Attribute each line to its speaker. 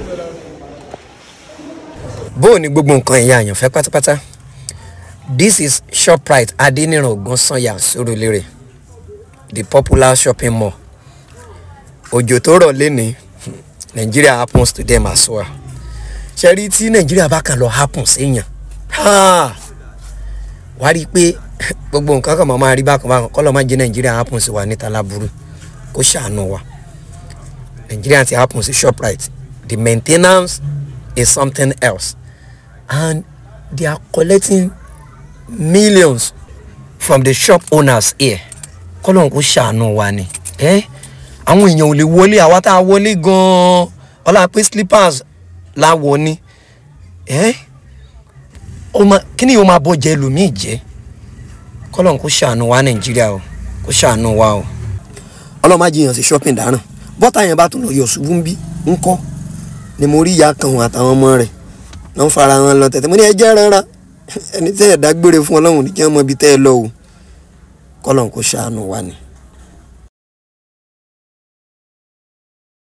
Speaker 1: bó o ní gbogbo nǹkan ẹ̀yà àyànfẹ́ pátápátá this is shoprite adeniran ogunsanya surulere the popular shopping mall òjò tó rọ̀ lẹ́ni nigeria happens to them as well ṣe rí tí nàìjíríà bá kàn lọ happen séèyàn wá rí i pé gbogbo nǹkan kan máa rí bákan bákan kọ́ lọ́ máa jẹ́ nàìjíríà happen sí wa níta láburú kó ṣàánú wa nàìjíríà ti happen sí shoprite the maintenance is something else and they are collecting millions from the shop owners here kọ́lọ́n kó ṣàánú wa ni ẹ́ àwọn èèyàn ò lè wọlé àwa tá a wọlé gan-an ọlá pé slippers láwọ ni ẹ́ kí ni yóò máa bọ́ jẹ́ lómi jẹ́ kọ́lọ́n kó ṣàánú wa nàìjíríà o kó ṣàánú wa o. ọlọ́mọ àjẹyàn sí shopping dáràn bọ́tà yẹn bá tún lọ yọ̀ ṣubú ń bí ń kọ́ ni mo rí ìyá kan àtàwọn ọmọ rẹ̀ ló ń fara wọn lọ tẹ̀tẹ̀ mo ní ẹ jẹ́ rárá ẹni tẹ́ ẹ̀ dágbére fún ọlọ́run ní kí wọ́n mọ ibi tẹ́ ẹ lọ o kọ́lọ́n kó ṣàánú wa ni.